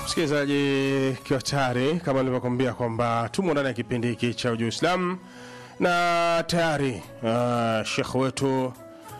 msikilizaji kiwa tayari kama nilivyokwambia kwamba tumo ndani ya kipindi hiki cha uju islam na tayari uh, shekh wetu uh,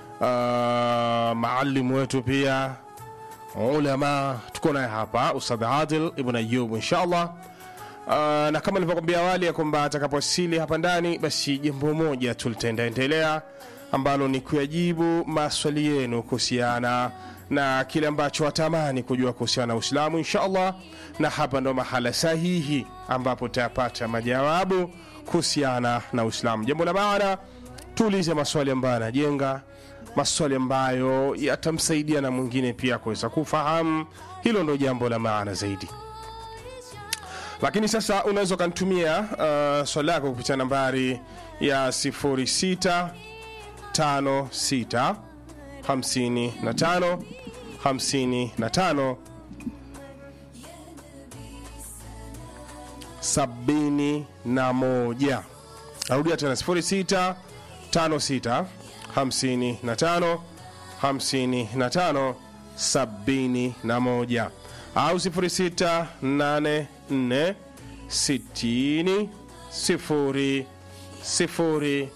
maalimu wetu pia ulama tuko naye hapa ustadh adil ibn ayub inshallah Uh, na kama nilivyokwambia awali ya kwamba atakapowasili hapa ndani basi jambo moja tu litaendelea ambalo ni kuyajibu maswali yenu kuhusiana na kile ambacho watamani kujua kuhusiana na uislamu inshallah na hapa ndo mahala sahihi ambapo utayapata majawabu kuhusiana na uislamu jambo la maana tuulize maswali ambayo yanajenga maswali ambayo yatamsaidia na mwingine pia kuweza kufahamu hilo ndo jambo la maana zaidi lakini sasa unaweza ukanitumia uh, swali lako kupitia nambari ya 06 56 55 55 sabini na moja narudia tena 06 56 55 55 sabini na moja au 0684 60 sifuri sifuri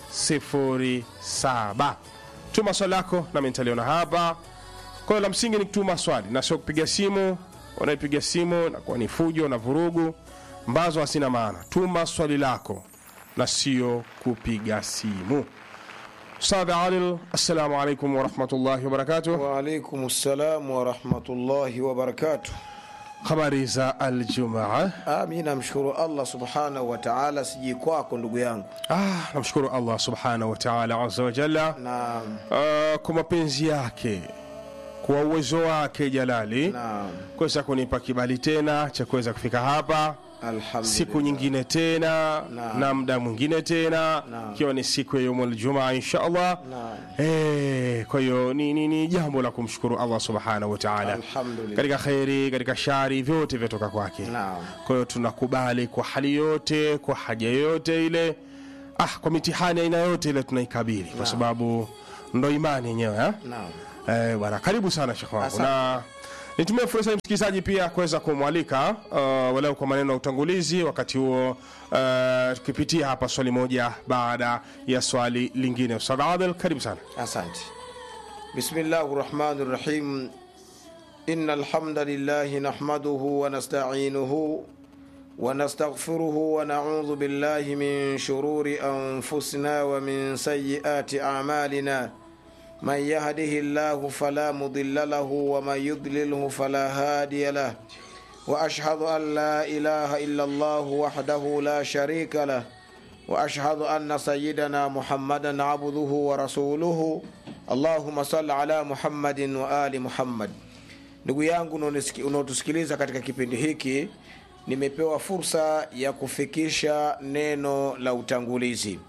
sifuri saba tuma swali lako nami nitaliona hapa kwa hiyo la msingi ni kutuma swali na sio kupiga simu unaipiga simu nakuwa ni fujo na vurugu ambazo hasina maana tuma swali lako na sio kupiga simu ustadh alil assalamu alaikum warahmatullahi wabarakatuh Waalaikum salam warahmatullahi wabarakatuh. habari za aljumaa Ah, mi namshukuru Allah subhanahu wa ta'ala, siji kwako ndugu yangu, ah, namshukuru allah subhanahu wataala aza wajalla na uh, kwa mapenzi yake kwa uwezo wake jalali na kuweza kunipa kibali tena cha kuweza kufika hapa alhamdulillah. siku nyingine tena Na. na muda mwingine tena Na. ikiwa ni siku ya yaumul jumaa insha allah Na. Eh, kwa hiyo ni, ni, ni jambo la kumshukuru allah subhanahu wataala Alhamdulillah. katika kheri katika shari vyote vyatoka kwake Naam. kwa hiyo tunakubali kwa hali yote kwa haja yoyote ile ah, kwa mitihani aina yote ile tunaikabili kwa sababu ndo imani yenyewe eh? Naam. Eh, bwana karibu sana shekh wangu Asante. na nitumie fursa hii msikilizaji pia kuweza kumwalika uh, walau kwa maneno ya utangulizi wakati huo uh, tukipitia hapa swali moja baada ya swali lingine ustadh adel karibu sana Asante. Bismillahi rahmani rahim. Inna alhamdulillahi nahmaduhu wa nasta'inuhu wa nastaghfiruhu wa na'udhu billahi min shururi anfusina wa min sayyiati a'malina. من يهده الله فلا مضل له ومن يضلله فلا هادي له واشهد ان لا اله الا الله وحده لا شريك له واشهد ان سيدنا محمدا عبده ورسوله اللهم صل على محمد وال محمد ndugu yangu unaonisiki- unaotusikiliza katika kipindi hiki nimepewa fursa ya kufikisha neno la utangulizi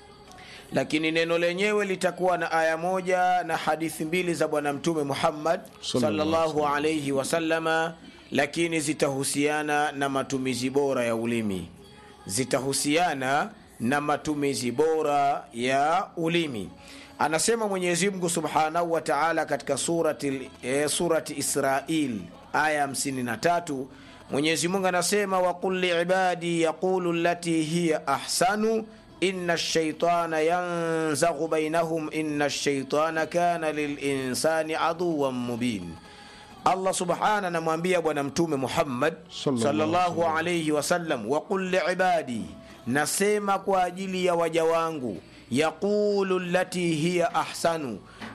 lakini neno lenyewe litakuwa na aya moja na hadithi mbili za bwana mtume muhammad Sallallahu sallallahu alaihi wasallama lakini zitahusiana na matumizi bora ya ulimi zitahusiana na matumizi bora ya ulimi anasema mwenyezi mungu subhanahu wa taala katika surati, eh, surati israil aya 53 mwenyezi mungu anasema waqul liibadi yaqulu lati hiya ahsanu inna shaitana yanzaghu bainahum inna shaitana kana lilinsani aduwan mubin allah subhana anamwambia bwana mtume muhammad Sallallahu sallallahu alaihi wasallam waqul liibadi nasema kwa ajili ya waja wangu yaqulu lati hiya ahsanu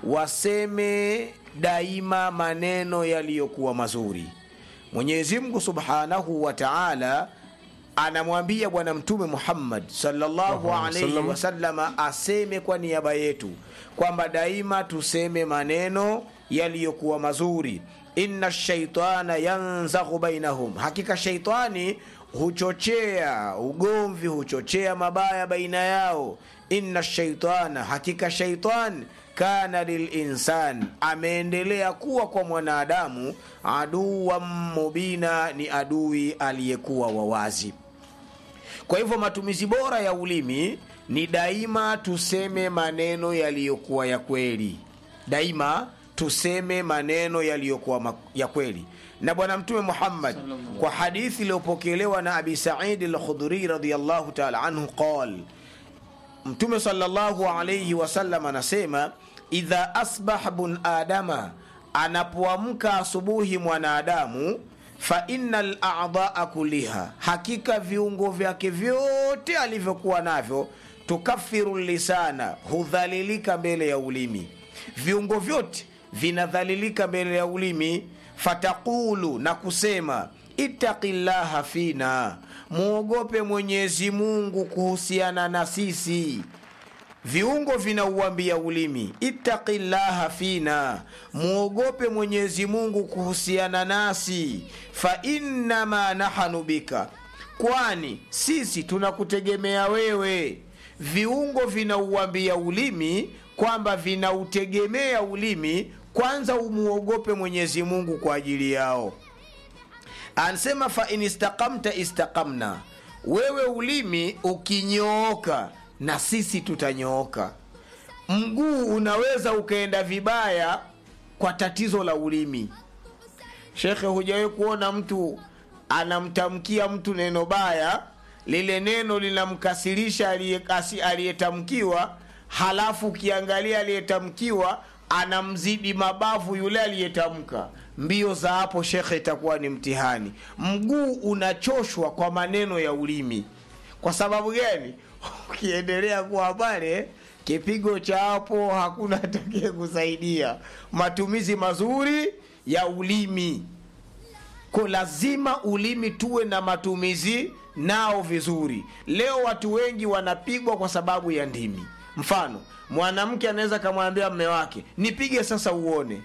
waseme daima maneno yaliyokuwa mazuri mwenyezi mungu subhanahu wa taala anamwambia bwana mtume muhammad sallallahu Allahu alaihi wasallam. wasallama aseme kwa niaba yetu kwamba daima tuseme maneno yaliyokuwa mazuri inna shaitana yanzaghu bainahum hakika shaitani huchochea ugomvi huchochea mabaya baina yao inna shaitana hakika shaitan kana lilinsan ameendelea kuwa kwa mwanadamu aduwan mubina ni adui aliyekuwa wawazi kwa hivyo matumizi bora ya ulimi ni daima tuseme maneno yaliyokuwa ya kweli daima tuseme maneno yaliyokuwa ma- ya kweli na bwana mtume muhammad kwa hadithi iliyopokelewa na abi saidi al-khudri radiallahu taala anhu qal mtume sallallahu alayhi wasallam anasema idha asbaha bun adama anapoamka asubuhi mwanadamu fa inna ladaa kuliha hakika viungo vyake vyote alivyokuwa navyo tukafiru lisana hudhalilika mbele ya ulimi viungo vyote vinadhalilika mbele ya ulimi fataqulu na kusema ittaqi llaha fina muogope mwenyezi mungu kuhusiana na sisi viungo vinauambia ulimi ittaqi llaha fina muogope mwenyezi mungu kuhusiana nasi fa innama nahanu bika kwani sisi tunakutegemea wewe viungo vinauambia ulimi kwamba vinautegemea ulimi kwanza umuogope mwenyezi mungu kwa ajili yao anasema fa in istaqamta istaqamna wewe ulimi ukinyooka na sisi tutanyooka mguu unaweza ukaenda vibaya kwa tatizo la ulimi shekhe hujawahi kuona mtu anamtamkia mtu neno baya lile neno linamkasirisha aliyekasi- aliyetamkiwa halafu ukiangalia aliyetamkiwa anamzidi mabavu yule aliyetamka mbio za hapo shekhe itakuwa ni mtihani mguu unachoshwa kwa maneno ya ulimi kwa sababu gani ukiendelea kuwa pale kipigo cha hapo hakuna atakaye kusaidia matumizi mazuri ya ulimi ko lazima ulimi tuwe na matumizi nao vizuri leo watu wengi wanapigwa kwa sababu ya ndimi mfano mwanamke anaweza kamwambia mme wake nipige sasa uone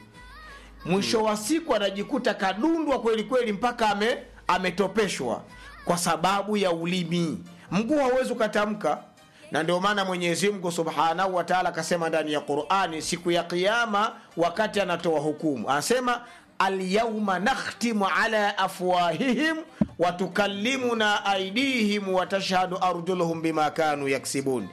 mwisho wa siku anajikuta kadundwa kweli kweli mpaka ame, ametopeshwa kwa sababu ya ulimi mguu hauwezi ukatamka na ndio maana mwenyezi mungu subhanahu wa taala akasema ndani ya qurani siku ya qiama wakati anatoa hukumu anasema alyauma nakhtimu ala afwahihim watukallimuna aidihim watashhadu arjuluhum bima kanu yaksibun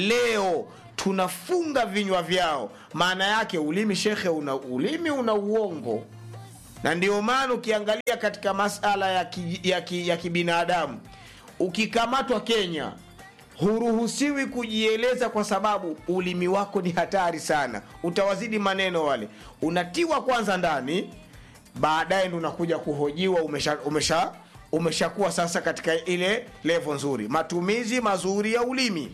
leo tunafunga vinywa vyao maana yake ulimi shekhe una ulimi una uongo na ndio maana ukiangalia katika masala ya, ki, ya, ki, ya kibinadamu ukikamatwa kenya huruhusiwi kujieleza kwa sababu ulimi wako ni hatari sana utawazidi maneno wale unatiwa kwanza ndani baadaye ndo unakuja kuhojiwa umesha umesha umeshakuwa sasa katika ile levo nzuri matumizi mazuri ya ulimi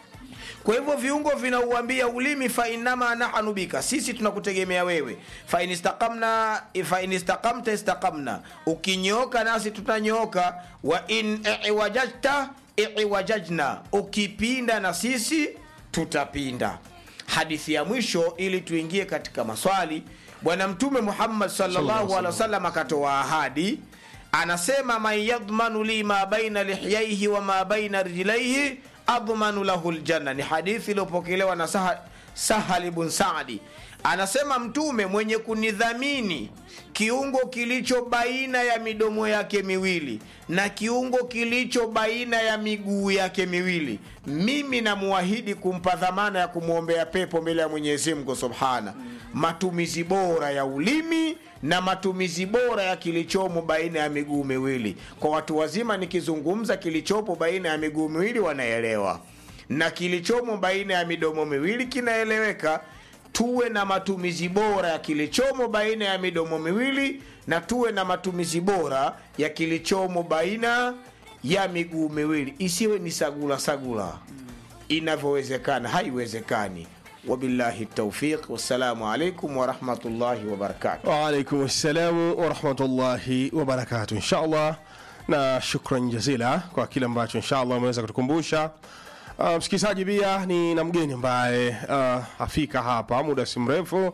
kwa hivyo viungo vinauambia ulimi fainama nahanu bika sisi tunakutegemea wewe fain istaqamna fain istaqamta istaqamna ukinyooka nasi tutanyooka wa in iwajajta iwajajna ukipinda na sisi tutapinda hadithi ya mwisho ili tuingie katika maswali bwana mtume muhammad sallallahu alaihi wasallam akatoa ahadi anasema man yadmanu li ma baina lihyaihi wa ma baina rijlaihi admanu lahu ljanna ni hadithi iliyopokelewa na Saha- sahal ibn sadi anasema mtume mwenye kunidhamini kiungo kilicho baina ya midomo yake miwili na kiungo kilicho baina ya miguu yake miwili mimi namuahidi kumpa dhamana ya kumwombea pepo mbele ya mwenyezi mungu subhana matumizi bora ya ulimi na matumizi bora ya kilichomo baina ya miguu miwili kwa watu wazima nikizungumza kilichopo baina ya miguu miwili wanaelewa na kilichomo baina ya midomo miwili kinaeleweka tuwe na matumizi bora ya kilichomo baina ya midomo miwili na tuwe na matumizi bora ya kilichomo baina ya miguu miwili isiwe ni sagula sagula inavyowezekana haiwezekani wabillahi taufiq wassalamu alaikum warahmatullahi wabarakatuh waalaikum ssalamu warahmatullahi wabarakatu insha allah na shukran jazila kwa kile ambacho insha allah umeweza kutukumbusha uh, msikilizaji pia ni na mgeni ambaye uh, afika hapa muda si mrefu uh,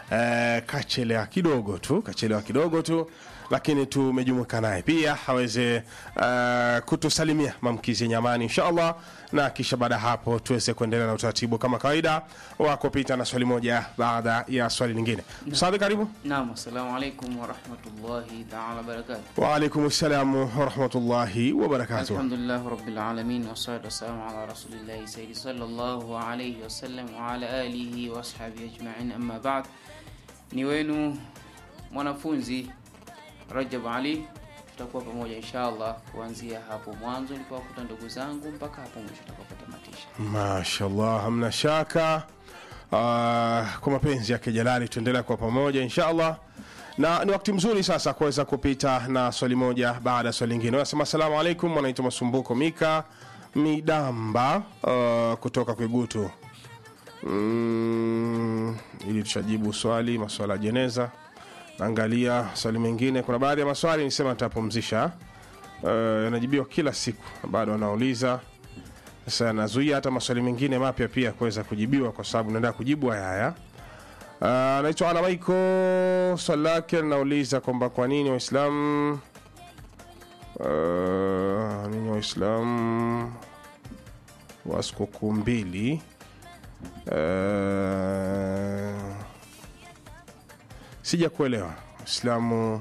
kachelewa kidogo tu kachelewa kidogo tu lakini tumejumuika naye pia aweze uh, kutusalimia maamkizi yenye amani insha allah na kisha baada ya hapo tuweze kuendelea na utaratibu kama kawaida wa kupita na swali moja baada ya swali lingine sadhi karibu Naam, assalamu alaikum warahmatullahi taala wabarakatuh. waalaikum ssalamu warahmatullahi wabarakatuh Alhamdulillah rabbil alamin wassalatu wassalamu ala rasulillahi sayyidi sallallahu alayhi wasallam wa ala alihi wa ashabihi ajma'in amma ba'd. ni wenu mwanafunzi Rajab Ali. Tutakuwa pamoja inshallah kuanzia hapo mwanzo nilipowakuta ndugu zangu mpaka hapo mwisho tutakapotamatisha. mashallah hamna shaka uh, kwa mapenzi yake jalali tuendelea kwa pamoja inshallah na ni wakati mzuri sasa kuweza kupita na swali moja baada ya swali lingine wanasema asalamu alaikum wanaitwa masumbuko mika midamba uh, kutoka kwigutu mm, ili tushajibu swali maswala ya jeneza naangalia swali mengine kuna baadhi ya maswali nisema nitapumzisha uh, yanajibiwa kila siku bado wanauliza sasa nazuia hata maswali mengine mapya pia kuweza kujibiwa kwa sababu naendelea kujibu haya haya Uh, anaitwa Ana Maiko. Swali lake linauliza kwamba kwa nini Waislamu uh, nini Waislamu wa sikukuu mbili uh, sija kuelewa Waislamu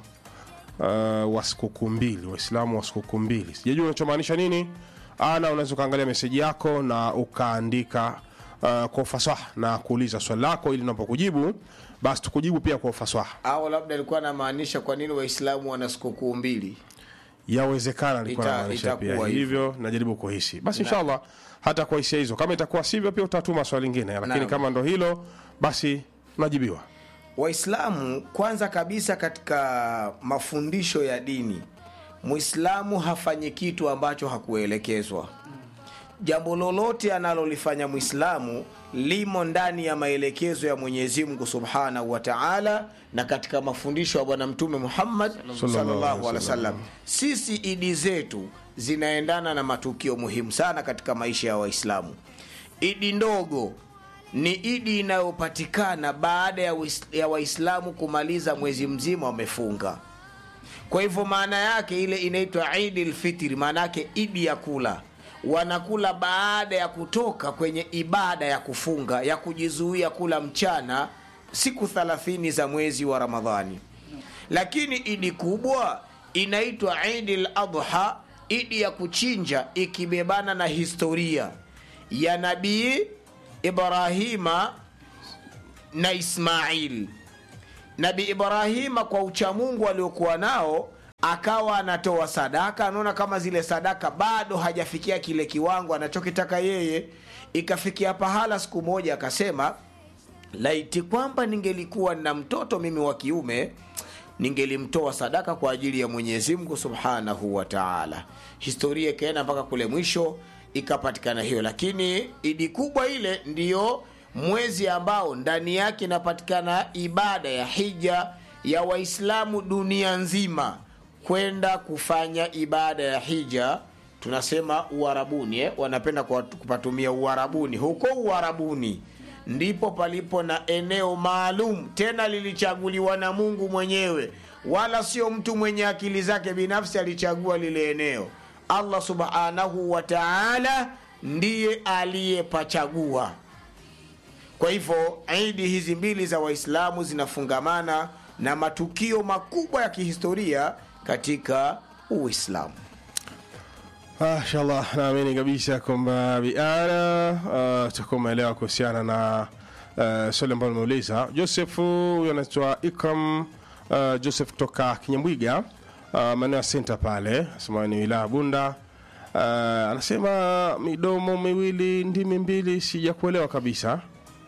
uh, wa sikukuu mbili, Waislamu wa sikukuu mbili, sijajua unachomaanisha nini. Ana, unaweza ukaangalia meseji yako na ukaandika uh, kwa ufasaha na kuuliza swali lako, ili napokujibu basi tukujibu pia kwa ufasaha. au labda alikuwa anamaanisha kwa nini waislamu wana sikukuu mbili Yawezekana alikuwa Ita- anamaanisha pia itakuwa hivyo, najaribu kuhisi. Basi inshallah hata kwa hisia hizo, kama itakuwa sivyo, pia utatuma swali lingine, lakini Naam. kama ndo hilo, basi najibiwa. waislamu kwanza kabisa katika mafundisho ya dini mwislamu hafanyi kitu ambacho hakuelekezwa jambo lolote analolifanya mwislamu limo ndani ya maelekezo ya mwenyezi mungu subhanahu wa taala na katika mafundisho ya bwana mtume muhammad sallallahu alaihi wasallam sisi idi zetu zinaendana na matukio muhimu sana katika maisha ya waislamu idi ndogo ni idi inayopatikana baada ya Wais- ya waislamu kumaliza mwezi mzima wamefunga kwa hivyo maana yake ile inaitwa idi lfitri maana yake idi ya kula wanakula baada ya kutoka kwenye ibada ya kufunga ya kujizuia kula mchana siku 30 za mwezi wa ramadhani lakini idi kubwa inaitwa idi ladha idi ya kuchinja ikibebana na historia ya nabii ibrahima na ismail nabi ibrahima kwa uchamungu aliokuwa nao akawa anatoa sadaka anaona kama zile sadaka bado hajafikia kile kiwango anachokitaka yeye ikafikia pahala siku moja akasema laiti kwamba ningelikuwa na mtoto mimi wa kiume ningelimtoa sadaka kwa ajili ya mwenyezi mungu subhanahu wa taala historia ikaenda mpaka kule mwisho ikapatikana hiyo lakini idi kubwa ile ndiyo mwezi ambao ndani yake inapatikana ibada ya hija ya waislamu dunia nzima kwenda kufanya ibada ya hija tunasema uarabuni eh? wanapenda kwa- kupatumia uarabuni huko uarabuni ndipo palipo na eneo maalum tena lilichaguliwa na mungu mwenyewe wala sio mtu mwenye akili zake binafsi alichagua lile eneo allah subhanahu wa taala ndiye aliyepachagua kwa hivyo idi hizi mbili za waislamu zinafungamana na matukio makubwa ya kihistoria katika uislamu Mashallah, naamini kabisa kwamba biana uh, tutakuwa umeelewa kuhusiana na uh, swali ambalo nimeuliza. Joseph huyu anaitwa Ikram uh, Joseph kutoka Kinyambwiga uh, maeneo ya senta pale, asema ni wilaya Bunda. Uh, anasema midomo miwili ndimi mbili, sijakuelewa kabisa.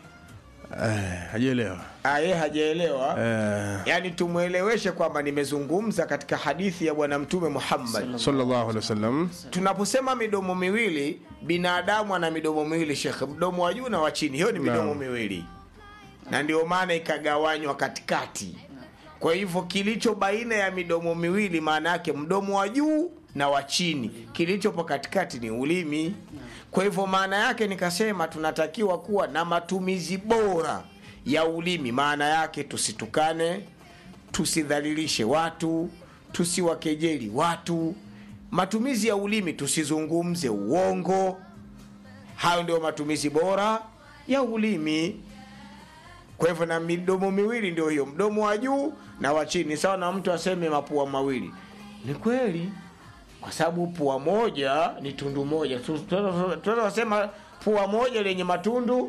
Eh, hajaelewa. aye hajaelewa Eh, yaani tumweleweshe kwamba nimezungumza katika hadithi ya bwana mtume muhammad sallallahu alaihi wasallam. tunaposema midomo miwili binadamu ana midomo miwili shekhe mdomo wa juu na wa chini hiyo ni midomo Naam. miwili na ndio maana ikagawanywa katikati kwa hivyo kilicho baina ya midomo miwili maana yake mdomo wa juu na wa chini kilichopo katikati ni ulimi kwa hivyo maana yake nikasema tunatakiwa kuwa na matumizi bora ya ulimi maana yake tusitukane tusidhalilishe watu tusiwakejeli watu matumizi ya ulimi tusizungumze uongo hayo ndio matumizi bora ya ulimi kwa hivyo na midomo miwili ndio hiyo mdomo wa juu na wa chini sawa na mtu aseme mapua mawili ni kweli kwa sababu pua moja ni tundu moja Tu- tu- tunaweza kusema pua moja lenye matundu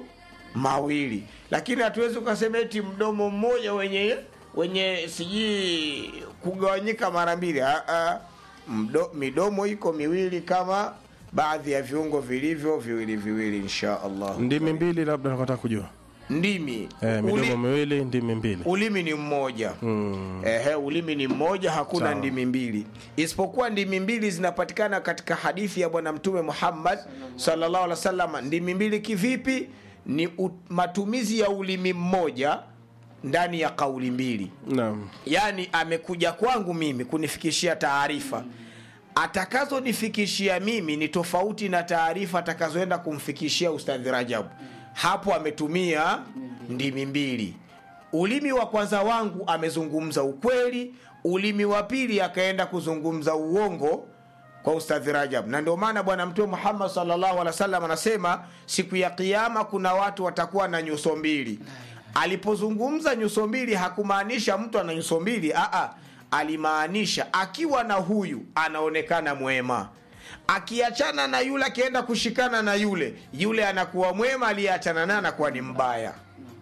mawili lakini hatuwezi ukasema eti mdomo mmoja wenye wenye sijui kugawanyika mara mbili Ah, ah. Mdo, midomo iko miwili kama baadhi ya viungo vilivyo viwili viwili insha allah ndimi mbili labda nakataka kujua ndimi eh, Uli- midomo miwili ndimi mbili ulimi ni mmoja mm. Ehe, ulimi ni mmoja hakuna Sawa. ndimi mbili isipokuwa ndimi mbili zinapatikana katika hadithi ya bwana mtume muhammad sallallahu alaihi wasallam ndimi mbili kivipi ni u, matumizi ya ulimi mmoja ndani ya kauli mbili naam yaani amekuja kwangu mimi kunifikishia taarifa atakazonifikishia mimi ni tofauti na taarifa atakazoenda kumfikishia ustadhi rajab hapo ametumia ndimi mbili ulimi wa kwanza wangu amezungumza ukweli ulimi wa pili akaenda kuzungumza uongo kwa ustadhi rajab na ndio maana bwana mtume muhammad sallallahu alaihi wasallam anasema siku ya kiama kuna watu watakuwa na nyuso mbili alipozungumza nyuso mbili hakumaanisha mtu ana nyuso mbili aa alimaanisha akiwa na huyu anaonekana mwema akiachana na yule akienda kushikana na yule yule anakuwa mwema aliyeachana naye anakuwa ni mbaya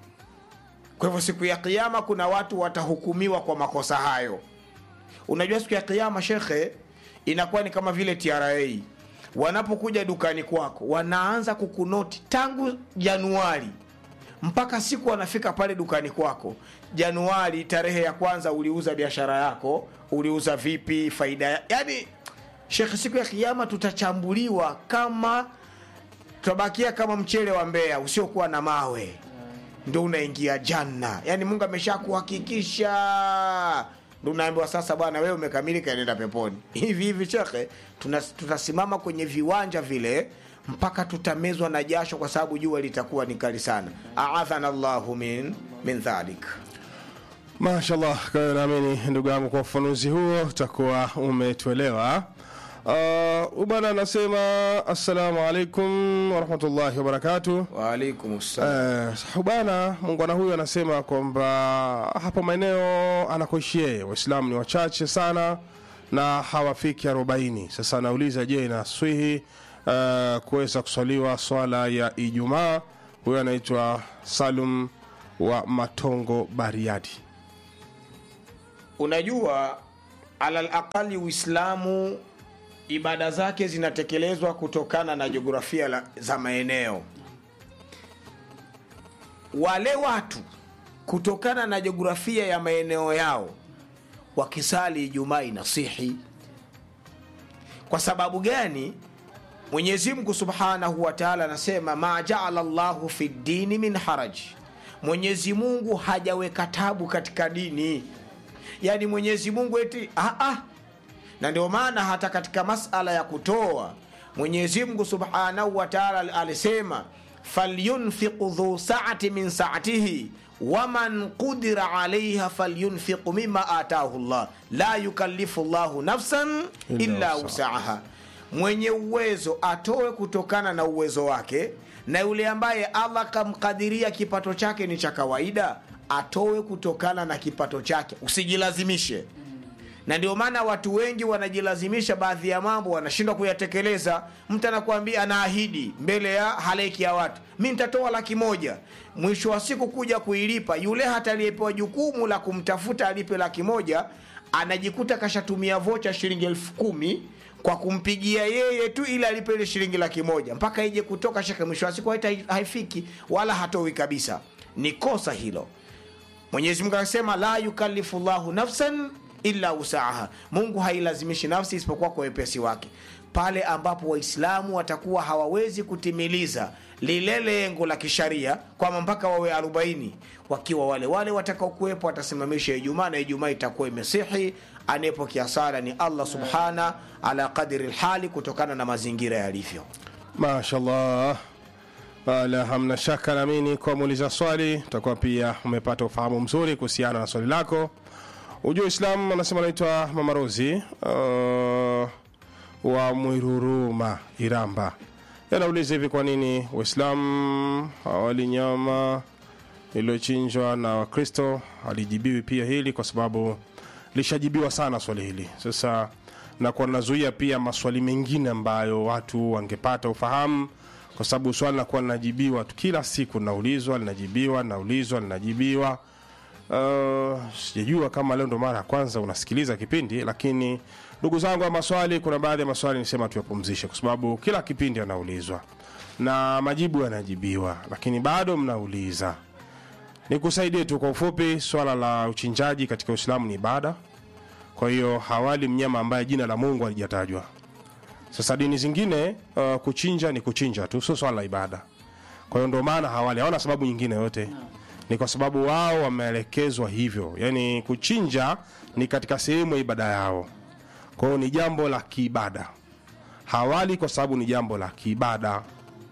kwa hivyo siku ya kiama kuna watu watahukumiwa kwa makosa hayo unajua siku ya kiama shekhe inakuwa ni kama vile tra wanapokuja dukani kwako wanaanza kukunoti tangu januari mpaka siku wanafika pale dukani kwako januari tarehe ya kwanza uliuza biashara yako uliuza vipi faida ya... yani shekhe siku ya kiama tutachambuliwa kama tutabakia kama mchele wa mbea usiokuwa na mawe ndo unaingia janna yaani mungu amesha kuhakikisha ndo unaambiwa sasa bwana wewe umekamilika nenda peponi hivi hivi shekhe tuna- tutasimama kwenye viwanja vile mpaka tutamezwa na jasho kwa sababu jua litakuwa ni kali sana aadhana llahu min, min dhalik mashallah kwa hiyo naamini ndugu yangu kwa ufafanuzi huo utakuwa umetuelewa uh, bwana anasema assalamu alaikum warahmatullahi wabarakatuh waalaikum ssalam Uh, bwana muungwana huyu anasema kwamba hapo maeneo anakoishi yeye waislamu ni wachache sana na hawafiki 40 sasa anauliza je inaswihi uh, kuweza kuswaliwa swala ya ijumaa huyo anaitwa salum wa matongo bariadi unajua alal aqali uislamu ibada zake zinatekelezwa kutokana na jiografia la- za maeneo wale watu kutokana na jiografia ya maeneo yao wakisali ijumaa inasihi kwa sababu gani mwenyezi mungu subhanahu wa taala anasema ma jaala llahu fi dini min haraji mwenyezi mungu hajaweka tabu katika dini yaani mwenyezi mungu eti ah, ah. na ndio maana hata katika masala ya kutoa mwenyezi mungu subhanahu wa taala alisema falyunfiqu dhu saati min saatihi waman qudira alaiha falyunfiqu mima atahu llah la yukallifu llahu nafsan Illa illa wusaha. wusaha mwenye uwezo atoe kutokana na uwezo wake na yule ambaye allah kamkadiria kipato chake ni cha kawaida atoe kutokana na kipato chake usijilazimishe na ndio maana watu wengi wanajilazimisha baadhi ya mambo wanashindwa kuyatekeleza mtu anakuambia anaahidi mbele ya halaiki ya watu mi nitatoa laki moja mwisho wa siku kuja kuilipa yule hata aliyepewa jukumu la kumtafuta alipe laki moja anajikuta kashatumia vocha shilingi elfu kumi kwa kumpigia yeye tu ili alipe ile shilingi laki moja mpaka ije kutoka shaka mwisho wa siku haita- haifiki wala hatoi kabisa ni kosa hilo mwenyezi mungu akasema la yukallifu llahu nafsan illa usaha mungu hailazimishi nafsi isipokuwa kwa wepesi wake pale ambapo waislamu watakuwa hawawezi kutimiliza lile lengo la kisharia kwamba mpaka wawe 40 wakiwa wale wale watakaokuwepo watasimamisha ijumaa na ijumaa itakuwa imesihi anayepokea sala ni allah subhana ala qadri lhali kutokana na mazingira yalivyo mashallah wala hamna shaka naamini kwa muuliza swali utakuwa pia umepata ufahamu mzuri kuhusiana na swali lako ujua islam anasema anaitwa mamarozi uh, wa mwiruruma iramba yanauliza hivi kwa nini waislamu hawali nyama iliyochinjwa na wakristo halijibiwi pia hili kwa sababu lishajibiwa sana swali hili sasa nakuwa nazuia pia maswali mengine ambayo watu wangepata ufahamu kwa sababu swali linakuwa linajibiwa tu kila siku, linaulizwa linajibiwa, linaulizwa linajibiwa. Uh, sijajua kama leo ndo mara ya kwanza unasikiliza kipindi, lakini ndugu zangu wa maswali, kuna baadhi ya maswali nisema tuyapumzishe, kwa sababu kila kipindi yanaulizwa na majibu yanajibiwa, lakini bado mnauliza. Nikusaidie tu kwa ufupi, swala la uchinjaji katika Uislamu ni ibada. Kwa hiyo hawali mnyama ambaye jina la Mungu halijatajwa. Sasa dini zingine uh, kuchinja ni kuchinja tu, sio swala la ibada. Kwa hiyo ndio maana hawali, hawana sababu nyingine yote, ni kwa sababu wao wameelekezwa hivyo, yaani kuchinja ni katika sehemu ya ibada yao. Kwa hiyo ni jambo la kiibada, hawali kwa sababu ni jambo la kiibada.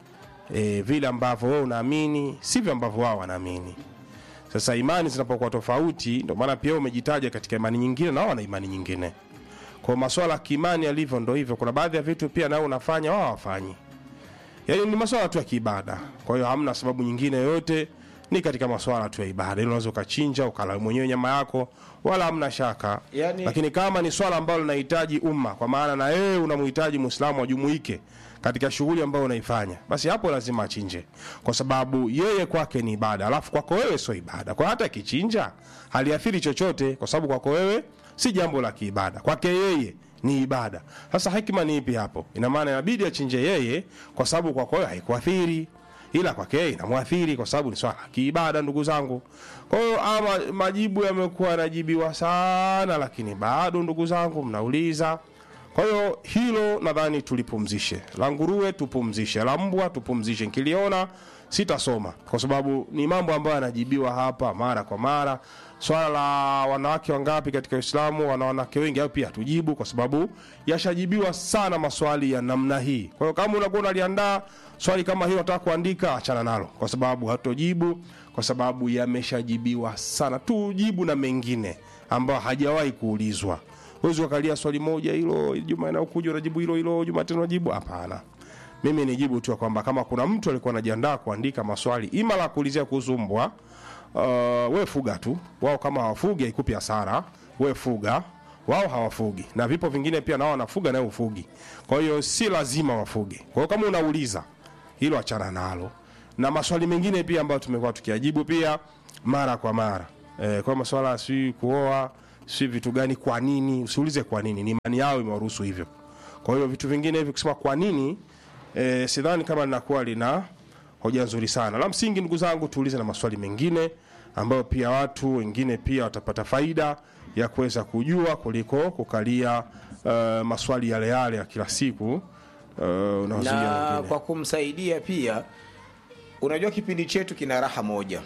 E, vile ambavyo wewe unaamini sivyo ambavyo wao wanaamini. Sasa imani zinapokuwa tofauti, ndio maana pia wewe umejitaja katika imani nyingine na wao wana imani nyingine. Kwa masuala ya kiimani yalivyo ndo hivyo. Kuna baadhi ya vitu pia nao unafanya wao hawafanyi, yaani ni masuala tu ya kiibada. Kwa hiyo hamna sababu nyingine yoyote, ni katika masuala tu ya ibada. Ili unaweza ukachinja ukala mwenyewe nyama yako, wala hamna shaka Yaani- lakini kama ni swala ambalo linahitaji umma, kwa maana na wewe unamhitaji Muislamu ajumuike katika shughuli ambayo unaifanya, basi hapo lazima achinje, kwa sababu yeye kwake ni ibada, alafu kwako wewe sio ibada. Kwa hata akichinja haliathiri chochote, kwa sababu kwako wewe si jambo la kiibada, kwake yeye ni ibada. Sasa hekima ni ipi hapo? Ina maana inabidi achinje yeye, kwa sababu kwako wewe haikuathiri ila kwake yeye inamwathiri kwa sababu ni swala la kiibada, ndugu zangu. Kwa hiyo ama majibu yamekuwa yanajibiwa sana, lakini bado ndugu zangu mnauliza. Kwa hiyo hilo nadhani tulipumzishe, la nguruwe tupumzishe, la mbwa tupumzishe. Nkiliona sitasoma kwa sababu ni mambo ambayo yanajibiwa hapa mara kwa mara. Swala la wanawake wangapi katika Uislamu, wana wanawake wengi au pia tujibu, kwa sababu yashajibiwa sana maswali ya namna hii. Kwa hiyo kama unakuwa unaliandaa swali kama hiyo, unataka kuandika, achana nalo, kwa sababu hatojibu, kwa sababu yameshajibiwa sana. Tujibu na mengine ambayo hajawahi kuulizwa. Huwezi ukalia swali moja hilo, juma inayokuja unajibu hilo hilo, juma tena unajibu. Hapana, mimi nijibu tu ya kwamba kama kuna mtu alikuwa anajiandaa kuandika maswali ima la kuulizia kuhusu mbwa uh, we fuga tu wao, kama hawafugi haikupi hasara, we fuga wao hawafugi, na vipo vingine pia nao wanafuga nawe ufugi. Kwa hiyo si lazima wafuge. Kwa hiyo kama unauliza hilo, achana nalo, na maswali mengine pia ambayo tumekuwa tukiajibu pia mara kwa mara e, kwa maswala si kuoa si vitu gani, kwa nini, usiulize kwa nini, ni imani yao imewaruhusu hivyo. Kwa hiyo vitu vingine hivi kusema kwa nini e, sidhani kama linakuwa lina hoja nzuri sana. La msingi ndugu zangu, tuulize na maswali mengine ambayo pia watu wengine pia watapata faida ya kuweza kujua kuliko kukalia uh, maswali yale yale ya kila siku uh, unaozuia na wengine. kwa kumsaidia pia unajua kipindi chetu kina raha moja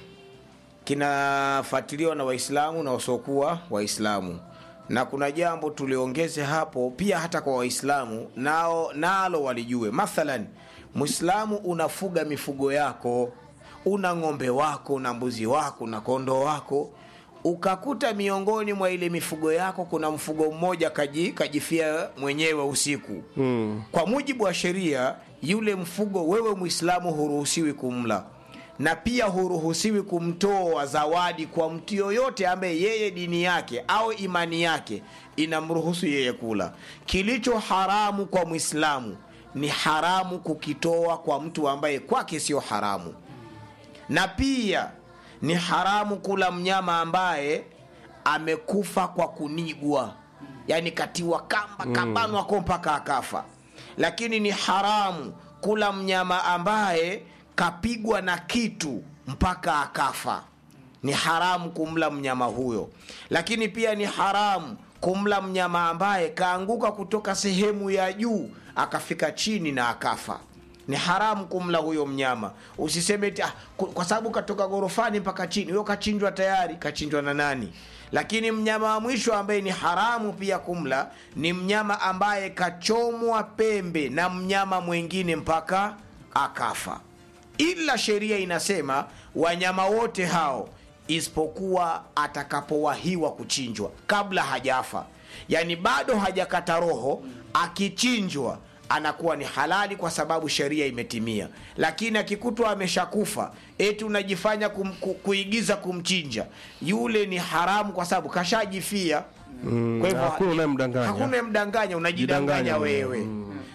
kinafuatiliwa na waislamu na wasiokuwa waislamu na kuna jambo tuliongeze hapo pia hata kwa waislamu nao nalo walijue mathalan mwislamu unafuga mifugo yako una ng'ombe wako na mbuzi wako na kondoo wako ukakuta miongoni mwa ile mifugo yako kuna mfugo mmoja kaji, kajifia mwenyewe usiku mm. kwa mujibu wa sheria yule mfugo wewe mwislamu huruhusiwi kumla na pia huruhusiwi kumtoa zawadi kwa mtu yoyote ambaye yeye dini yake au imani yake inamruhusu yeye kula kilicho haramu kwa mwislamu ni haramu kukitoa kwa mtu ambaye kwake sio haramu na pia ni haramu kula mnyama ambaye amekufa kwa kunigwa yani katiwa kamba kabanwa ko mpaka akafa lakini ni haramu kula mnyama ambaye kapigwa na kitu mpaka akafa ni haramu kumla mnyama huyo lakini pia ni haramu kumla mnyama ambaye kaanguka kutoka sehemu ya juu akafika chini na akafa ni haramu kumla huyo mnyama usiseme eti, ah, ku- kwa sababu katoka gorofani mpaka chini huyo kachinjwa tayari kachinjwa na nani lakini mnyama wa mwisho ambaye ni haramu pia kumla ni mnyama ambaye kachomwa pembe na mnyama mwingine mpaka akafa ila sheria inasema wanyama wote hao isipokuwa atakapowahiwa kuchinjwa kabla hajafa yaani bado hajakata roho akichinjwa anakuwa ni halali kwa sababu sheria imetimia lakini akikutwa ameshakufa eti unajifanya kum, ku, kuigiza kumchinja yule ni haramu kwa sababu kashajifia mm, hakuna unayemdanganya. hakuna unayemdanganya unajidanganya Jidanganya wewe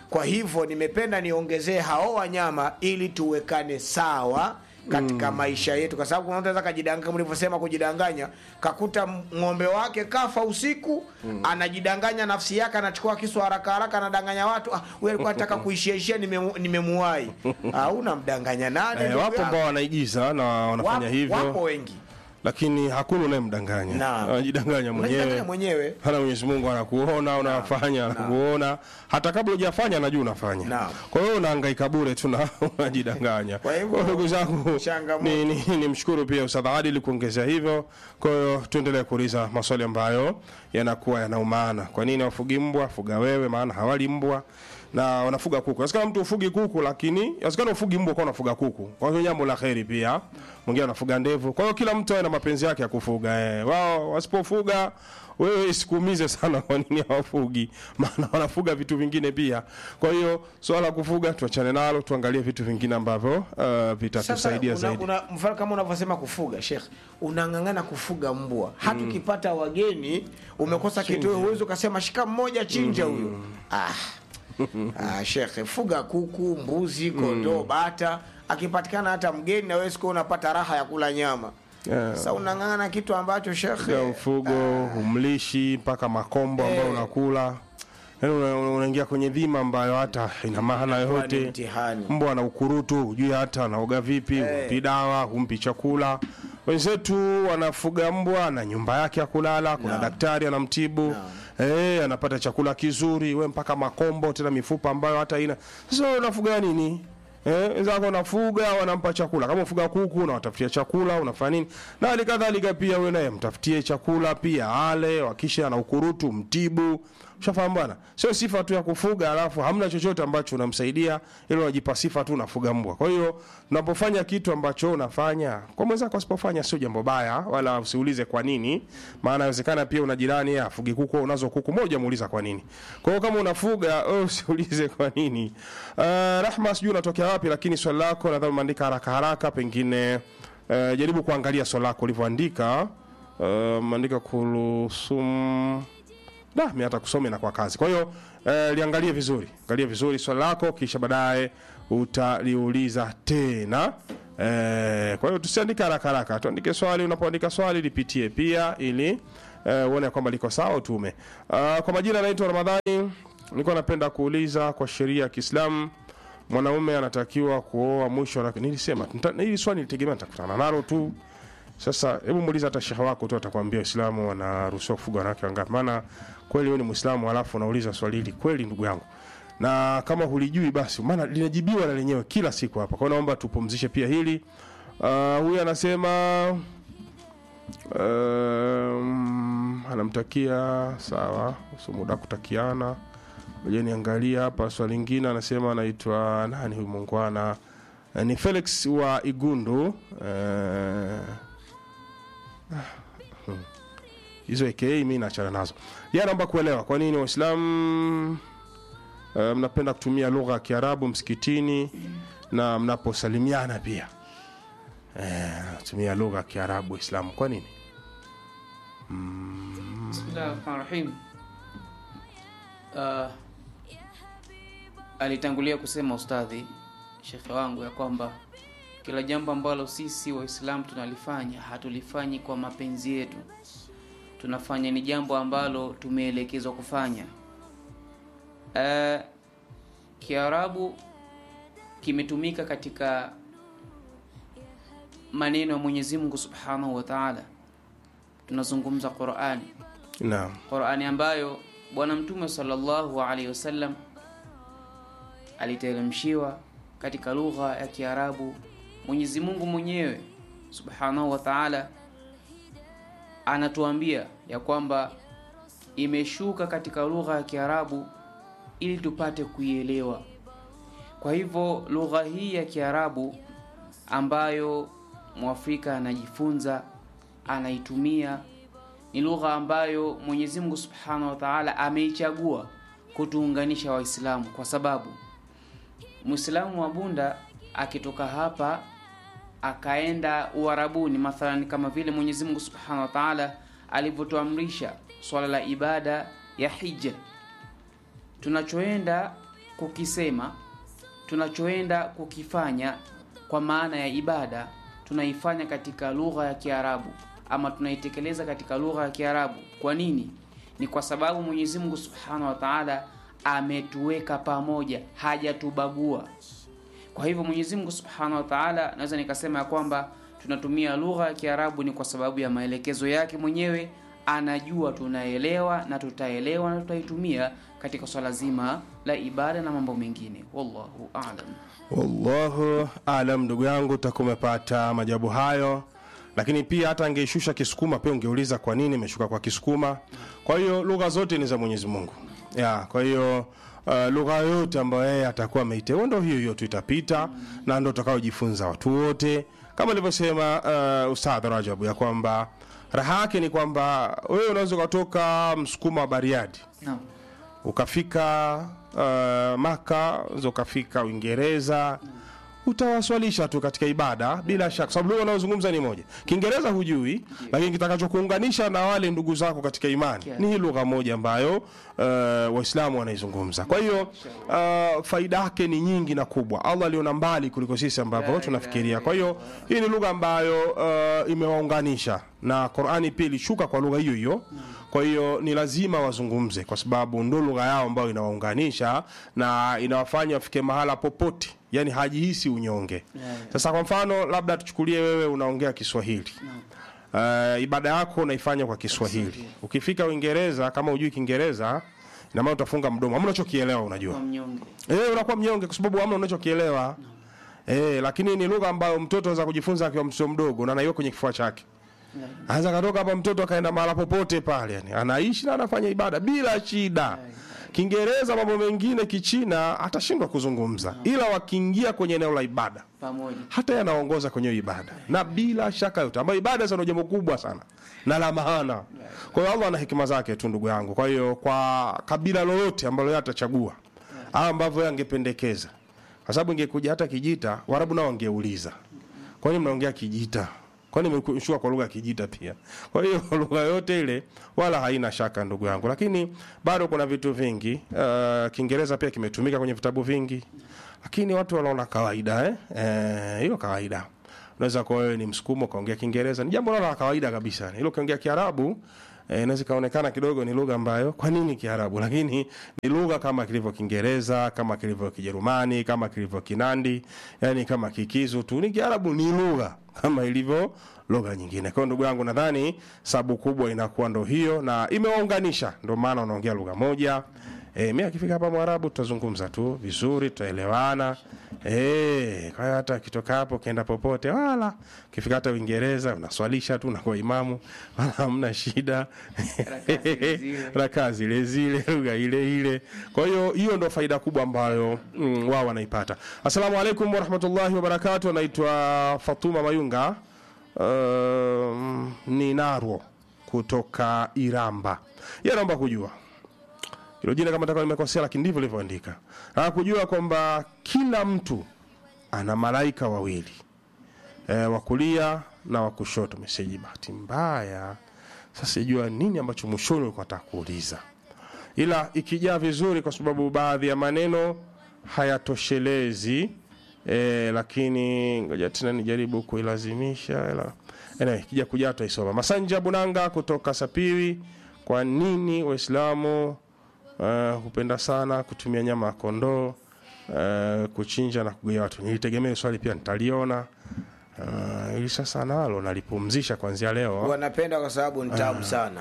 kwa hivyo nimependa niongezee hao wanyama ili tuwekane sawa katika maisha yetu kwa sababu kuna mtu anaweza kajidanganya mlivyosema kujidanganya kakuta ng'ombe wake kafa usiku anajidanganya nafsi yake anachukua kisu haraka haraka anadanganya watu ah, huyu alikuwa anataka kuishiaishia nimemu- nimemuwai ah, unamdanganya nani Eh, ndugu wapo yangu? ambao wanaigiza na wanafanya wapo, hivyo wapo wengi lakini hakuna unayemdanganya Naam. anajidanganya Unajidanganya mwenyewe mwenyewe hana mwenyezi mungu anakuona unafanya anakuona hata kabla hujafanya anajua unafanya Naam. kwa hiyo unahangaika bure tu na unajidanganya Kwa hivyo, Kwa hiyo ndugu zangu changamoto. ni, ni, ni mshukuru pia ustadh adili kuongezea hivyo kwa hiyo tuendelee kuuliza maswali ambayo yanakuwa yana umaana kwa nini wafugi mbwa fuga wewe maana hawali mbwa na wanafuga kuku inawezekana mtu ufugi kuku lakini inawezekana ufugi mbwa kwa unafuga kuku kwa hiyo jambo la kheri pia mwingine anafuga ndevu kwa hiyo kila mtu awe na mapenzi yake ya kufuga eh. wao wasipofuga wewe isikuumize sana kwa nini hawafugi maana wanafuga vitu vingine pia kwa hiyo swala la kufuga tuachane nalo tuangalie vitu vingine ambavyo uh, vitatusaidia una, zaidi una, mfano kama unavyosema kufuga shekh unang'ang'ana kufuga mbwa hata ukipata wageni umekosa kitoweo huwezi ukasema shika mmoja chinja huyo ah. ah, shekhe fuga kuku mbuzi kondoo bata akipatikana hata mgeni na wewe siku unapata raha ya kula nyama Yeah. sasa unang'ang'ana kitu ambacho shekhe ya mfugo umlishi mpaka makombo ambayo Eh. unakula yaani una- una- unaingia kwenye dhima ambayo hata ina maana Inakuwa ni yote mtihani. mbwa ana ukurutu hujui hata anaoga vipi humpi dawa humpi chakula wenzetu wanafuga mbwa na nyumba yake ya kulala kuna Naam. daktari anamtibu Eh, anapata chakula kizuri we mpaka makombo tena mifupa ambayo hata ina sasa wewe unafuga nini Eh, wenzako unafuga wanampa chakula kama ufuga kuku unawatafutia chakula unafanya nini na hali kadhalika pia wewe naye mtafutie chakula pia ale wakisha ana ukurutu mtibu ushafahamu bwana sio sifa tu ya kufuga alafu hamna chochote ambacho unamsaidia ili unajipa sifa tu unafuga mbwa kwa hiyo unapofanya kitu ambacho unafanya kwa mwenzako asipofanya sio jambo baya wala usiulize kwa nini maana inawezekana pia una jirani yeye afugi kuku unazo kuku moja muuliza kwa nini kwa hiyo kama unafuga wewe usiulize kwa nini uh, rahma sijui unatokea wapi lakini swali lako nadhani umeandika haraka haraka pengine uh, jaribu kuangalia swali lako ulivyoandika uh, umeandika kulusum da mi hata kusoma inakuwa kazi kwa hiyo eh, liangalie vizuri angalie vizuri swali lako kisha baadaye utaliuliza tena eh, kwa hiyo tusiandike haraka haraka tuandike swali unapoandika swali lipitie pia ili eh, uone kwamba liko sawa utume uh, kwa majina anaitwa ramadhani nilikuwa napenda kuuliza kwa sheria ya kiislamu mwanaume anatakiwa kuoa mwisho wa- nilisema nita- hili swali nilitegemea nitakutana nalo tu sasa hebu muulize hata shehe wako tu atakwambia Uislamu wanaruhusiwa kufuga wanawake wangapi? Maana kweli wewe ni Muislamu alafu unauliza swali hili kweli, ndugu yangu, na kama hulijui basi, maana linajibiwa na lenyewe kila siku hapa. Kwa hiyo naomba tupumzishe pia hili. Uh, huyu anasema um, anamtakia sawa, uso muda kutakiana. Ngoja niangalia hapa swali lingine, anasema anaitwa nani huyu mungwana? Eh, ni Felix wa Igundu eh, hizo aka mi naachana nazo ya naomba kuelewa kwa nini waislamu uh, mnapenda kutumia lugha ya kiarabu msikitini na mnaposalimiana pia eh, tumia lugha ya kiarabu waislamu kwa nini Bismillahirrahmanirrahim. Uh, alitangulia kusema ustadhi shekhe wangu ya kwamba kila jambo ambalo sisi waislamu tunalifanya hatulifanyi kwa mapenzi yetu tunafanya ni jambo ambalo tumeelekezwa kufanya uh, kiarabu kimetumika katika maneno ya mwenyezi mungu subhanahu wa taala tunazungumza qurani naam qurani ambayo bwana mtume sallallahu alaihi wasallam aliteremshiwa katika lugha ya kiarabu mwenyezi mungu mwenyewe subhanahu wa taala anatuambia ya kwamba imeshuka katika lugha ya kiarabu ili tupate kuielewa kwa hivyo lugha hii ya kiarabu ambayo mwafrika anajifunza anaitumia ni lugha ambayo mwenyezi mungu subhanahu wa taala ameichagua kutuunganisha waislamu kwa sababu mwislamu wa bunda akitoka hapa akaenda uarabuni mathalan kama vile mwenyezi mungu subhanahu wa taala alivyotuamrisha swala la ibada ya hija tunachoenda kukisema tunachoenda kukifanya kwa maana ya ibada tunaifanya katika lugha ya Kiarabu ama tunaitekeleza katika lugha ya Kiarabu. Kwa nini? Ni kwa sababu Mwenyezi Mungu Subhanahu wa Ta'ala ametuweka pamoja, hajatubagua. Kwa hivyo Mwenyezi Mungu Subhanahu wa Ta'ala, naweza nikasema ya kwamba tunatumia lugha ya Kiarabu ni kwa sababu ya maelekezo yake mwenyewe. Anajua tunaelewa na tutaelewa na tutaitumia katika swala zima la ibada na mambo mengine. Wallahu a'lam. wallahu alam ndugu yangu utakuwa umepata majabu hayo lakini pia hata angeishusha kisukuma pia ungeuliza kwa nini imeshuka kwa kisukuma kwa hiyo lugha zote ni za mwenyezi mungu ya kwa hiyo uh, lugha yoyote ambayo yeye atakuwa ameiteua ndo hiyo hiyo tu itapita na ndo utakaojifunza watu wote kama alivyosema uh, ustadh rajabu ya kwamba raha yake ni kwamba wewe unaweza ukatoka msukuma wa bariadi Naam. ukafika uh, maka unaweza ukafika uingereza utawaswalisha tu katika ibada bila shaka sababu lugha unayozungumza ni moja kiingereza hujui lakini kitakachokuunganisha na wale ndugu zako katika imani Yeah. ni hii lugha moja ambayo uh, waislamu wanaizungumza kwa hiyo uh, faida yake ni nyingi na kubwa allah aliona mbali kuliko sisi ambavyo La tunafikiria ilaha kwa hiyo hii ni lugha ambayo uh, imewaunganisha na qurani pia ilishuka kwa lugha hiyo hiyo kwa hiyo ni lazima wazungumze kwa sababu ndo lugha yao ambayo inawaunganisha na inawafanya wafike mahala popote yani hajihisi unyonge Yeah. sasa kwa mfano labda tuchukulie wewe unaongea kiswahili uh, ibada yako unaifanya kwa kiswahili ukifika uingereza kama ujui kiingereza inamaana utafunga mdomo ama unachokielewa unajua Kwa mnyonge. Eh, unakuwa mnyonge kwa sababu hamna unachokielewa. Eh, lakini ni lugha ambayo mtoto anaweza kujifunza akiwa mtoto mdogo na anaiweka kwenye kifua chake. Yeah. Anaweza katoka hapa mtoto akaenda mahala popote pale yani. Anaishi na anafanya ibada bila shida. Kiingereza mambo mengine kichina atashindwa kuzungumza. Ila wakiingia kwenye eneo la ibada Pamoja. hata yanaongoza kwenye hiyo ibada na bila shaka yote ambayo ibada sana jambo kubwa sana na la maana kwa hiyo allah ana hekima zake tu ndugu yangu kwa hiyo kwa kabila lolote ambalo yeye atachagua au ambavyo yeye angependekeza kwa sababu ingekuja hata kijita warabu nao wangeuliza kwani mnaongea kijita kwani imeshuka kwa lugha ya kijita pia kwa hiyo lugha yote ile wala haina shaka ndugu yangu lakini bado kuna vitu vingi uh, kiingereza pia kimetumika kwenye vitabu vingi lakini watu wanaona kawaida eh? Eh, hiyo kawaida unaweza kuwa wewe ni msukumo ukaongea kiingereza ni jambo la kawaida kabisa ilo ukiongea kiarabu eh, inaweza ikaonekana kidogo ni lugha ambayo kwa nini kiarabu lakini ni lugha kama kilivyo kiingereza kama kilivyo kijerumani kama kilivyo kinandi yani kama kikizu tu ni kiarabu ni lugha kama ilivyo lugha nyingine kwa hiyo ndugu yangu nadhani sababu kubwa inakuwa ndo hiyo na imewaunganisha ndo maana unaongea lugha moja E, mi akifika hapa Mwarabu tutazungumza tu vizuri, tutaelewana. E, kwa hiyo hata akitoka hapo ukienda popote, wala ukifika hata Uingereza unaswalisha tu unakuwa imamu, wala hamna shida, zile zile. rakaa zile zile, lugha ile ile. Kwa hiyo hiyo ndo faida kubwa ambayo mm, wao wanaipata. Assalamu alaikum warahmatullahi wabarakatuh. Anaitwa Fatuma Mayunga um, ni Narwo kutoka Iramba. Yeye anaomba kujua hilo jina kama taka nimekosea, lakini ndivyo lilivyoandika. Nataka kujua kwamba kila mtu ana malaika wawili e, wa kulia na wa kushoto. Meseji bahati mbaya, sasa sijua nini ambacho mwishoni ulikuwa nataka kuuliza, ila ikijaa vizuri, kwa sababu baadhi ya maneno hayatoshelezi e, lakini ngoja tena nijaribu kuilazimisha ila anyway, kija kujaa tutaisoma. Masanja Bunanga kutoka Sapiri, kwa nini Waislamu uh, hupenda sana kutumia nyama ya kondoo uh, kuchinja na kugaia watu. Nilitegemea hilo swali pia nitaliona. Uh, ili sasa nalo nalipumzisha kuanzia leo. wanapenda kwa sababu ni tamu sana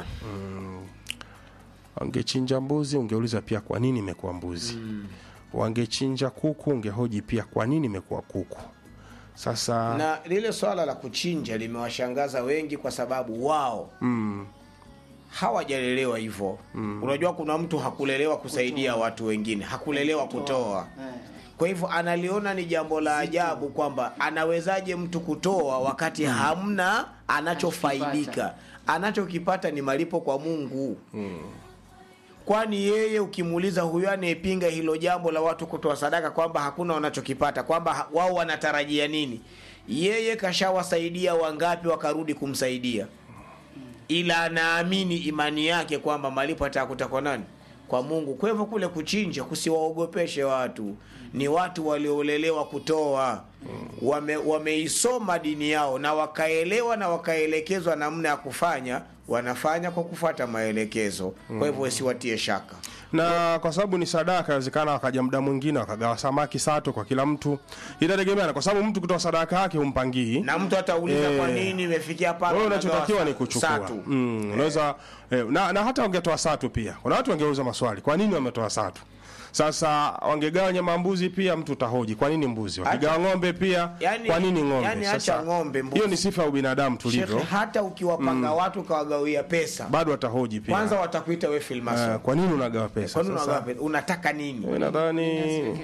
Wangechinja mbuzi, ungeuliza pia kwa nini imekuwa mbuzi. Wangechinja kuku, ungehoji pia kwa nini imekuwa kuku. Sasa na lile swala la kuchinja limewashangaza wengi kwa sababu wao mm, hawajalelewa hivyo unajua kuna mtu hakulelewa kusaidia watu wengine hakulelewa kutoa kwa hivyo analiona ni jambo la ajabu kwamba anawezaje mtu kutoa wakati hamna anachofaidika anachokipata ni malipo kwa mungu kwani yeye ukimuuliza huyo anayepinga hilo jambo la watu kutoa sadaka kwamba hakuna wanachokipata kwamba ha- wao wanatarajia nini yeye kashawasaidia wangapi wakarudi kumsaidia ila anaamini imani yake kwamba malipo atakuta kwa nani kwa mungu kwa hivyo kule kuchinja kusiwaogopeshe watu ni watu waliolelewa kutoa wame, wameisoma dini yao na wakaelewa na wakaelekezwa namna ya kufanya wanafanya kwa kufuata maelekezo kwa hivyo wasiwatie shaka na kwa sababu ni sadaka inawezekana wakaja muda mwingine wakagawa samaki sato kwa kila mtu inategemeana kwa sababu mtu kutoa sadaka yake humpangii na mtu atauliza Eh. kwa nini imefikia pale wewe unagawa unachotakiwa sa- ni kuchukua satu. mm, unaweza eh, na, na hata wangetoa satu pia kuna watu wangeuza maswali kwa nini wametoa satu sasa wangegawa nyama ya mbuzi pia mtu utahoji kwa nini mbuzi wakigawa ng'ombe pia Yani- kwa nini ng'ombe yani Sasa, acha ng'ombe, mbuzi. hiyo ni sifa ya ubinadamu tulivyo Shekhe, hata ukiwapanga watu ukawagawia pesa bado watahoji pia kwanza watakuita we filmaso Eh, kwa nini unagawa pesa kwani Sasa, unagawa pesa? unataka nini mimi nadhani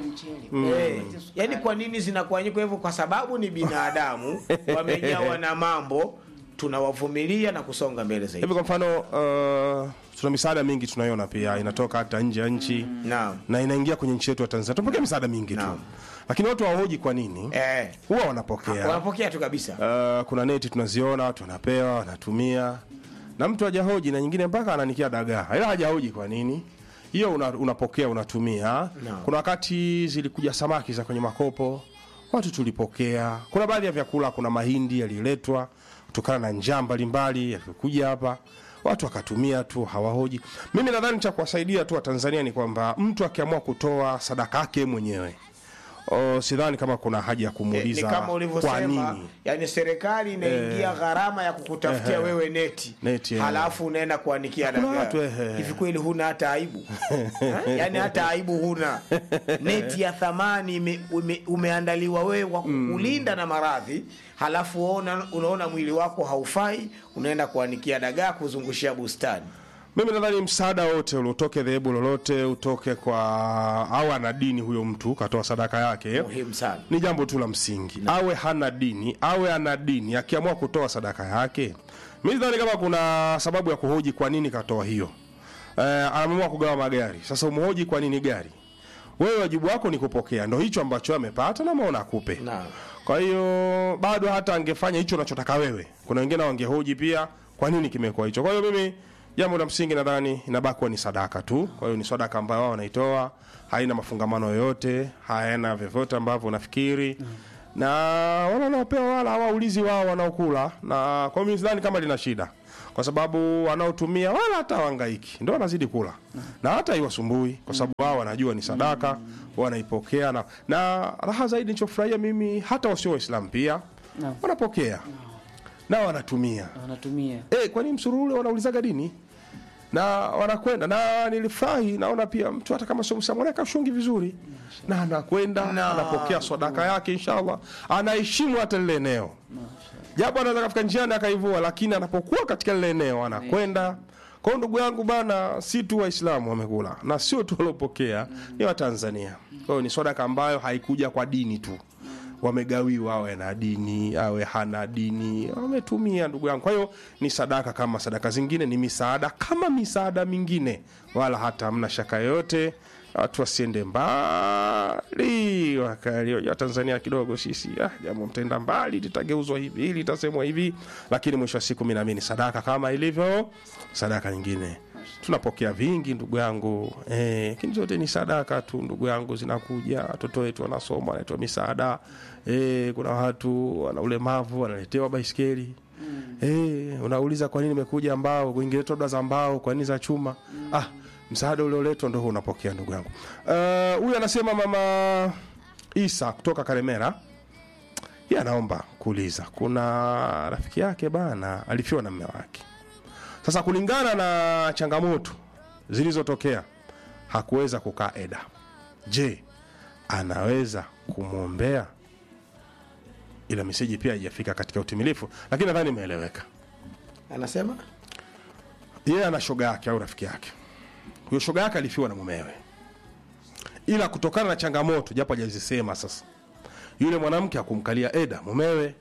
Eh, yani kwa nini zinakuanyika hivyo kwa sababu ni binadamu wamejawa na mambo tunawavumilia na kusonga mbele zaidi hivi kwa mfano uh, tuna misaada mingi tunaiona pia inatoka hata nje ya nchi Naam. na inaingia kwenye nchi yetu ya tanzania tunapokea misaada mingi tu Naam. lakini watu hawahoji kwa nini eh, huwa wanapokea wanapokea tu kabisa uh, kuna neti tunaziona watu wanapewa wanatumia na mtu hajahoji na nyingine mpaka ananikia dagaa ila hajahoji kwa nini hiyo una, unapokea unatumia kuna wakati zilikuja samaki za kwenye makopo watu tulipokea kuna baadhi ya vyakula kuna mahindi yaliletwa kutokana na njaa mbalimbali yalivyokuja hapa watu wakatumia tu hawahoji mimi nadhani cha kuwasaidia tu watanzania ni kwamba mtu akiamua kutoa sadaka yake mwenyewe o, sidhani kama kuna haja ya Eh, ni kumuuliza kama kwa ulivyosema nini yani serikali inaingia gharama ya kukutafutia wewe neti, Neti, eh. halafu unaenda kuanikia Kuna dagaa watu, eh. hivi kweli huna hata aibu Eh? yani hata aibu huna neti ya thamani ime, ume, umeandaliwa wewe kwa kukulinda na maradhi halafu ona, unaona mwili wako haufai unaenda kuanikia dagaa kuzungushia bustani mimi nadhani msaada wote ule utoke dhehebu lolote utoke kwa au ana dini huyo mtu katoa sadaka yake muhimu sana ni jambo tu la msingi awe hana dini awe ana dini akiamua kutoa sadaka yake mi sidhani kama kuna sababu ya kuhoji kwa nini katoa hiyo eh, ameamua kugawa magari sasa umhoji kwa nini gari wewe wajibu wako ni kupokea ndo hicho ambacho amepata na maona akupe Naam. kwa hiyo bado hata angefanya hicho unachotaka wewe kuna wengine wangehoji pia kwa nini kimekuwa hicho kwa hiyo mimi jambo la msingi nadhani inabaki kuwa ni sadaka tu kwa hiyo ni sadaka ambayo wao wanaitoa haina mafungamano yoyote hayana vyovyote ambavyo unafikiri na wale wanaopewa wala hawaulizi wao wanaokula na kwa mimi sidhani kama lina shida kwa sababu wanaotumia wala hata wangaiki ndo wanazidi kula na hata iwasumbui kwa sababu wao wanajua ni sadaka wanaipokea na, na raha zaidi nilichofurahia mimi hata wasio waislamu pia Naam. wanapokea na wanatumia wanatumia Eh, kwani msururu ule wanaulizaga dini na wanakwenda na nilifurahi naona pia mtu hata kama sio mwislamu anaweka shungi vizuri na anakwenda anapokea sadaka yake inshallah anaheshimu hata lile eneo japo anaweza kafika njiani akaivua lakini anapokuwa katika lile eneo anakwenda kwa hiyo ndugu yangu bana si tu waislamu wamekula na sio tu waliopokea ni watanzania kwa hiyo ni sadaka ambayo haikuja kwa dini tu wamegawiwa awe na dini awe hana dini wametumia ndugu yangu kwa hiyo ni sadaka kama sadaka zingine ni misaada kama misaada mingine wala hata hamna shaka yoyote watu wasiende mbali wakalioja tanzania kidogo sisi ah, jambo mtaenda mbali litageuzwa hivi hili litasemwa hivi lakini mwisho wa siku mi naamini sadaka kama ilivyo sadaka nyingine tunapokea vingi ndugu yangu eh, lakini zote ni sadaka tu ndugu yangu zinakuja watoto wetu wanasoma wanaletewa misaada eh, kuna watu wana ulemavu wanaletewa baiskeli eh, unauliza kwa nini imekuja mbao kuingiletwa labda za mbao kwa nini za chuma ah, msaada ulioletwa ndo huo unapokea ndugu yangu Eh, huyu anasema mama isa kutoka karemera ye anaomba kuuliza kuna rafiki yake bana alifiwa na mme wake sasa kulingana na changamoto zilizotokea hakuweza kukaa eda je anaweza kumwombea ila meseji pia haijafika katika utimilifu lakini nadhani imeeleweka anasema yeye ana shoga yake au rafiki yake huyo shoga yake alifiwa na mumewe ila kutokana na changamoto japo hajazisema sasa yule mwanamke akumkalia eda mumewe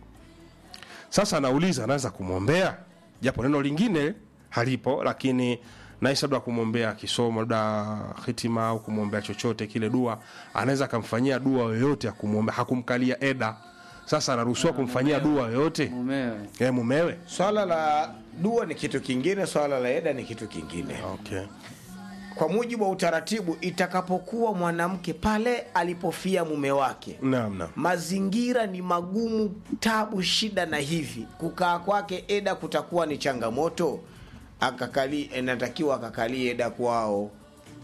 sasa anauliza anaweza kumwombea japo neno lingine halipo lakini naisi labda kumwombea kisomo labda hitima au kumwombea chochote kile dua anaweza akamfanyia dua yoyote ya kumwombea hakumkalia eda sasa anaruhusiwa kumfanyia dua yoyote mumewe e, mumewe swala la dua ni kitu kingine swala la eda ni kitu kingine okay. kwa mujibu wa utaratibu itakapokuwa mwanamke pale alipofia mume wake naam naam mazingira ni magumu tabu shida na hivi kukaa kwake eda kutakuwa ni changamoto akakali inatakiwa akakalie eda kwao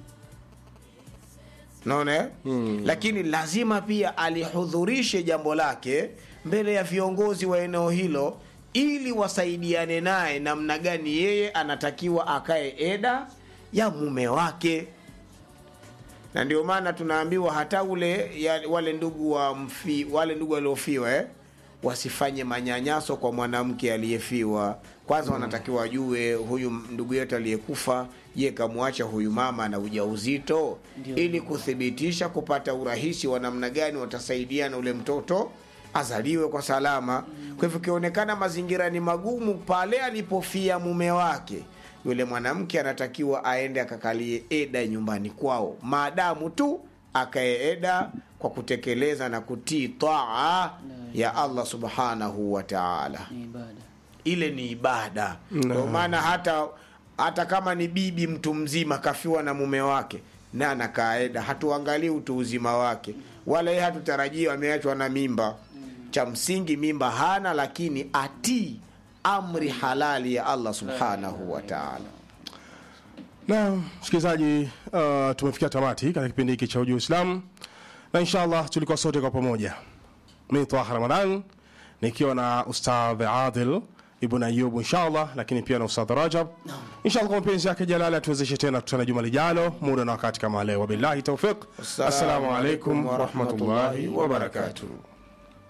naona mm. lakini lazima pia alihudhurishe jambo lake mbele ya viongozi wa eneo hilo ili wasaidiane naye namna gani yeye anatakiwa akae eda ya mume wake na ndio maana tunaambiwa hata ule ya, wale ndugu wa mfi, wale ndugu waliofiwa eh? wasifanye manyanyaso kwa mwanamke aliyefiwa kwanza wanatakiwa wajue huyu ndugu yetu aliyekufa je kamwacha huyu mama na ujauzito Ndio. ili kuthibitisha kupata urahisi wa namna gani watasaidiana ule mtoto azaliwe kwa salama kwa hivyo ikionekana mazingira ni magumu pale alipofia mume wake yule mwanamke anatakiwa aende akakalie eda nyumbani kwao maadamu tu akae eda kwa kutekeleza na kutii taa ya allah subhanahu wa taala ni ibada ile ni ibada ndio maana hata hata kama ni bibi mtu mzima kafiwa na mume wake na anakaeda hatuangalii utu uzima wake wala yeye hatutarajii ameachwa na mimba cha msingi mimba hana lakini atii amri halali ya allah subhanahu wa taala na msikilizaji uh, tumefikia tamati katika kipindi hiki cha uji uislamu na inshallah tulikuwa sote kwa pamoja mi taha ramadan nikiwa na ustadh adil ibn ayub inshallah lakini pia na ustadh rajab inshallah kwa mapenzi yake jalali atuwezeshe tena kutana juma lijalo muda na wakati kama leo wabillahi taufiq assalamu alaikum warahmatullahi wabarakatuh